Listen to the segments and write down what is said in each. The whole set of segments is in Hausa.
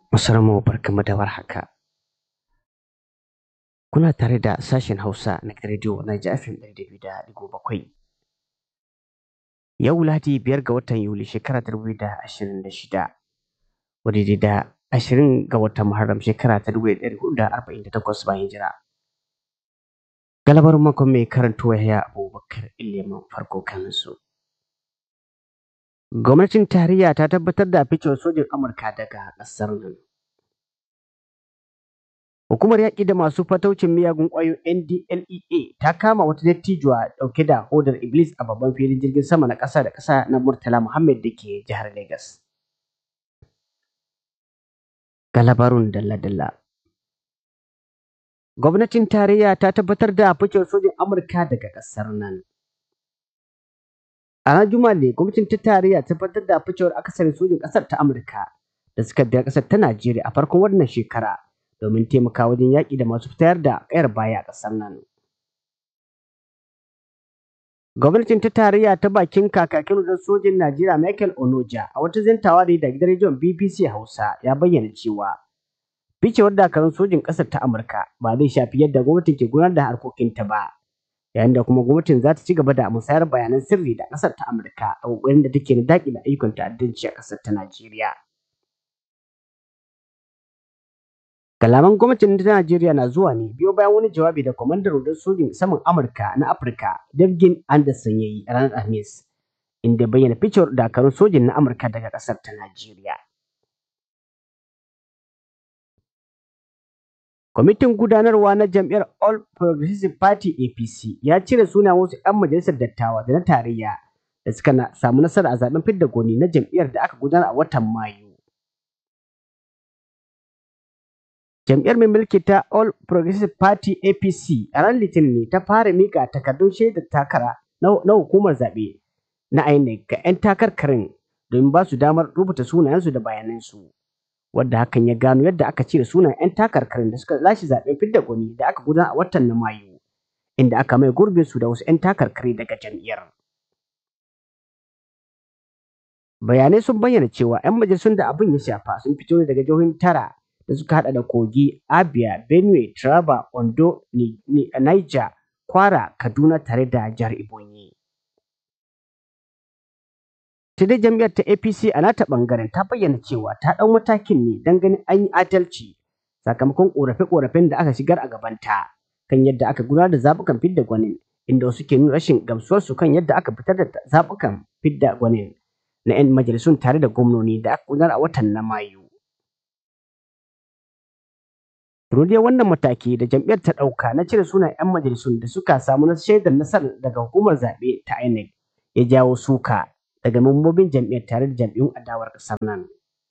Masarmu barkamu da warhaka. Kuna tare da sashen Hausa na Radio Niger FM ɗari da biyu da ɗigo bakwai. Yau Lahadi biyar ga watan Yuli shekara ta dubu da ashirin da shida. Wadda da ashirin ga watan Muharram shekara ta dubu da ɗari hudu da arba'in da takwas bayan hijira. Galabar makon mai karanto ya Abubakar Iliman farko kansu. Gwamnatin tarayya ta tabbatar da ficewar sojin Amurka daga ƙasar nan. Hukumar yaƙi da masu fataucin miyagun ƙwayoyin NDLEA ta kama wata dattijuwa ɗauke da hodar Iblis a babban filin jirgin sama na ƙasa da ƙasa na Murtala Muhammad da ke jihar Legas. Ga labarun dalla-dalla. Gwamnatin tarayya ta tabbatar da ficewar sojin Amurka daga ƙasar nan. A ranar Juma'a ne gwamnatin ta tarayya ta tabbatar da ficewar akasarin sojin ƙasar ta Amurka da suka biya ƙasar ta Najeriya a farkon wannan shekara domin taimaka wajen yaƙi da masu fitar da ƙayar baya a ƙasar nan. Gwamnatin ta tarayya ta bakin kakakin rundunar sojin Najeriya Michael Onoja a wata zantawa da da gidan rediyon BBC Hausa ya bayyana cewa ficewar dakarun sojin ƙasar ta Amurka ba zai shafi yadda gwamnatin ke gudanar da harkokinta ba. yayin da kuma gwamnatin za ta ci gaba da musayar bayanan sirri da ƙasar ta Amurka a ƙoƙarin da take na daƙile ayyukan ta'addanci a ƙasar ta Najeriya. Kalaman gwamnatin ta Najeriya na zuwa ne biyo bayan wani jawabi da kwamandan rundun sojin saman Amurka na Afirka Devgin Anderson ya yi a ranar Alhamis inda bayyana ficewar dakarun sojin na Amurka daga ƙasar ta Najeriya. Kwamitin gudanarwa na jam'iyyar All Progressive Party APC ya cire suna wasu 'yan majalisar dattawa da na tarayya da suka samu nasara a zaben fidda goni na jam'iyyar da aka gudanar a watan Mayu. Jam'iyyar mai mulki ta All Progressive Party APC a ran Litinin ne ta fara mika takardun shaidar takara na hukumar zaɓe na INEC ga 'yan takarkarin domin ba su damar rubuta sunayensu da bayanansu. wadda hakan ya gano yadda aka cire sunan 'yan takarkarin da suka lashe zaben fidda gwani da aka gudanar a watan na Mayu, inda aka mai gurbin su da wasu 'yan takarkari daga jam'iyyar. Bayanai sun bayyana cewa 'yan majalisun da abin ya shafa sun fito ne daga jihohin tara da suka hada da Kogi, Abia, Benue, Taraba, Ondo, Niger, Kwara, Kaduna tare da jihar Ebonyi. ta dai jam'iyyar ta APC a nata bangaren ta bayyana cewa ta ɗau matakin ne don ganin an yi adalci sakamakon ƙorafe-ƙorafen da aka shigar a gabanta kan yadda aka gudanar da zaɓukan fidda gwanin inda wasu ke nuna rashin gamsuwarsu kan yadda aka fitar da zaɓukan fidda gwanin na 'yan majalisun tare da gwamnoni da aka gudanar a watan na Mayu. Turudiyar wannan mataki da jam'iyyar ta ɗauka na cire sunan 'yan majalisun da suka samu na shaidar nasarar daga hukumar zaɓe ta INEC ya jawo suka daga mambobin jam'iyyar tare da jam'iyyun adawar ƙasar nan.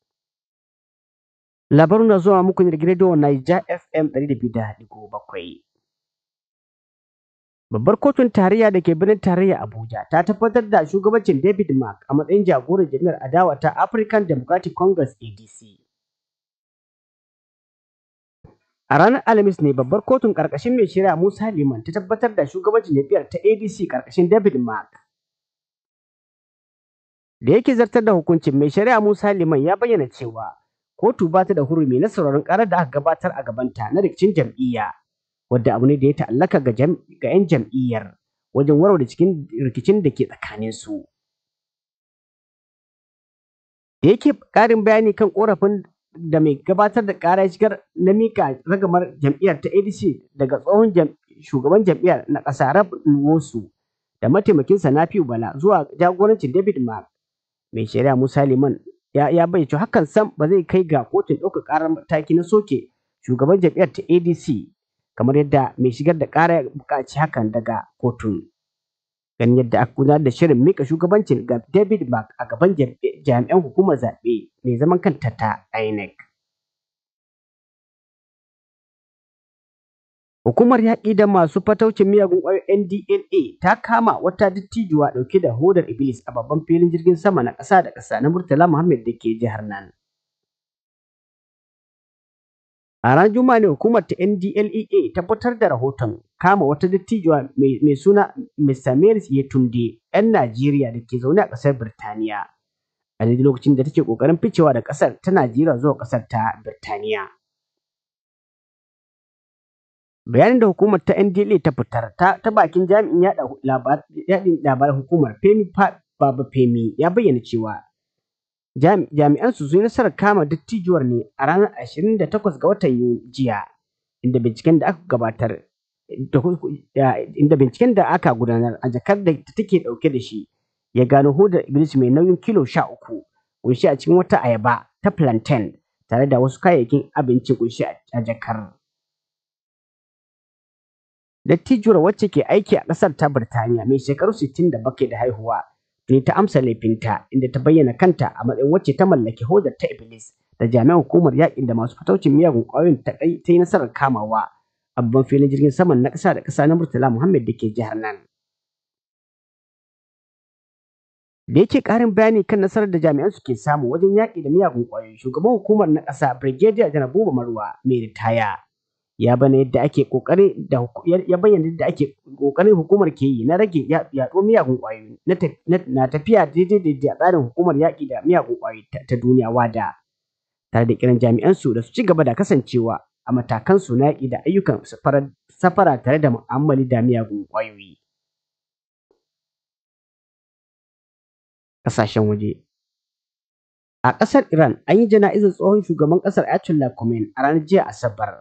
Labarun na zuwa muku ne daga rediyo Niger FM 200.7. Babbar kotun tarayya da ke birnin tarayya Abuja ta tabbatar da shugabancin David Mark a matsayin jagoran jam'iyyar adawa ta African Democratic Congress ADC. A ranar Alhamis ne babbar kotun ƙarƙashin mai shari'a Musa Liman ta tabbatar da shugabancin jam'iyyar ta ADC ƙarƙashin David Mark. da yake zartar da hukuncin mai shari'a Musa Liman ya bayyana cewa kotu ba ta da hurumi na sauraron karar da aka gabatar a gabanta na rikicin jam'iyya wadda abu ne da ya ta'allaka ga 'yan jam'iyyar wajen warware cikin rikicin da ke tsakanin su. Da yake ƙarin bayani kan korafin da mai gabatar da ƙara ya shigar na mika ragamar jam'iyyar ta ADC daga tsohon shugaban jam'iyyar na ƙasa Rab Nwosu da mataimakinsa Nafiu Bala zuwa jagorancin David Mark mai shari'a Musa Liman ya, ya bayyana hakan sam ba zai kai ga kotun ɗaukar ƙarar mataki na soke shugaban jam'iyyar ta ADC kamar yadda mai shigar da ƙara ya buƙaci hakan daga kotun. Ganin yadda aka gudanar da shirin mika shugabancin ga David Mark a gaban jami'an hukumar zaɓe mai zaman kanta ta INEC. Hukumar yaƙi da masu fataucin miyagun ƙwayoyin NDLA ta kama wata dattijuwa ɗauke da hodar Iblis a babban filin jirgin sama na ƙasa da ƙasa na Murtala Muhammad da ke jihar nan. A ranar Juma'a ne hukumar ta NDLEA ta fitar da rahoton kama wata dattijuwa mai suna Mr. Maris Yetunde 'yan Najeriya da ke zaune a ƙasar Birtaniya a daidai lokacin da take ƙoƙarin ficewa da ƙasar ta Najeriya zuwa ƙasar ta Birtaniya. Bayanin da hukumar ta NDLA ta fitar ta, ta bakin jami'in yaɗa labaran hukumar Femi Baba Femi ya bayyana cewa jami'an su sun yi nasarar kama dattijuwar ne a ranar 28 ga watan jiya inda binciken da aka gabatar inda binciken da aka gudanar a jakar da take dauke da shi ya gano hodar iblis mai nauyin kilo sha uku kunshi a cikin wata ayaba ta plantain tare da wasu kayayyakin abinci kunshi a jakar dattijuwar wacce ke aiki a ƙasar ta birtaniya mai shekaru 67 da haihuwa tuni ta amsa laifinta inda ta bayyana kanta a matsayin wacce ta mallaki hodar ta iblis da jami'an hukumar yakin da masu fataucin miyagun ƙwayoyin ta yi nasarar kamawa a babban filin jirgin saman na ƙasa da ƙasa na Murtala Muhammad da ke jihar nan. Da yake ƙarin bayani kan nasarar da jami'an su ke samu wajen yaƙi da miyagun ƙwayoyi, shugaban hukumar na ƙasa Brigadier Janar Buba Marwa mai ritaya ya bana yadda ake ƙoƙari da ya bayyana yadda ake ƙoƙarin hukumar ke yi na rage yaɗuwar miyagun ƙwayoyi na tafiya daidai da tsarin hukumar yaƙi da miyagun ƙwayoyi ta duniya WADA. Tare da kiran jami'an su da su ci gaba da kasancewa a matakan su yaƙi da ayyukan safara tare da mu'amali da miyagun ƙwayoyi. Ƙasashen waje A ƙasar Iran an yi jana'izar tsohon shugaban ƙasar Ayatollah Khomeini a ranar jiya Asabar.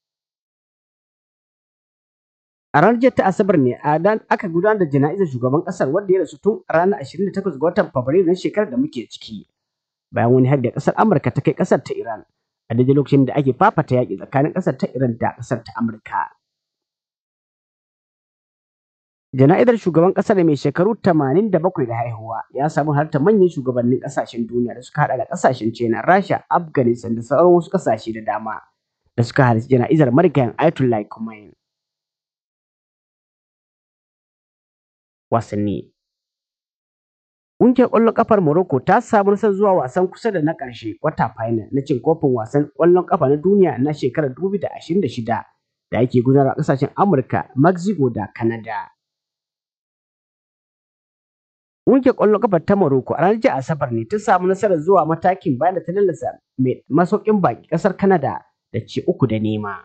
A ranar jiya ta Asabar ne a dan aka gudanar da jana'izar shugaban ƙasar wanda ya rasu tun ranar 28 ga watan Fabrairu na shekarar da muke ciki. Bayan wani har da ƙasar Amurka ta kai ƙasar ta Iran. a daidai lokacin da ake fafata yaƙi tsakanin ƙasar ta Iran da ƙasar ta Amurka. Jana'izar shugaban ƙasar mai shekaru 87 da haihuwa ya samu halartar manyan shugabannin ƙasashen duniya da suka haɗa da ƙasashen China, Rasha, Afghanistan da sauran wasu ƙasashe da dama da suka halarci jana'izar marigayen Ayatollah Khomeini. Wasanni Ƙungiyar ƙwallon ƙafar Morocco ta samu nasarar zuwa wasan kusa da na ƙarshe kwata final na cin kofin wasan ƙwallon ƙafa na duniya na shekarar 2026 da ake gudanarwa a ƙasashen Amurka, Mexico da Canada. Ƙungiyar ƙwallon ƙafa ta Morocco a ranar jiya Asabar ne ta samu nasarar zuwa matakin bayan da ta lallasa mai masaukin baki ƙasar Canada da ci uku da nema.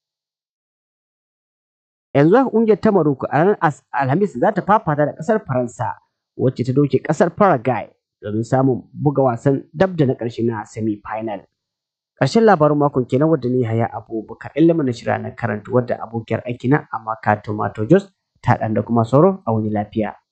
Yanzu haka ƙungiyar ta Morocco a ranar Alhamis za ta fafata da ƙasar Faransa wacce ta doke kasar Paraguay domin samun buga wasan dab da na ƙarshe na semi-final. Ƙarshen labarin makon kenan wadda ni haya abubakar ilimin na shira na karanta wadda abokiyar aikina amma Kato Mato Jos ta ɗan da kuma sauro a wani lafiya.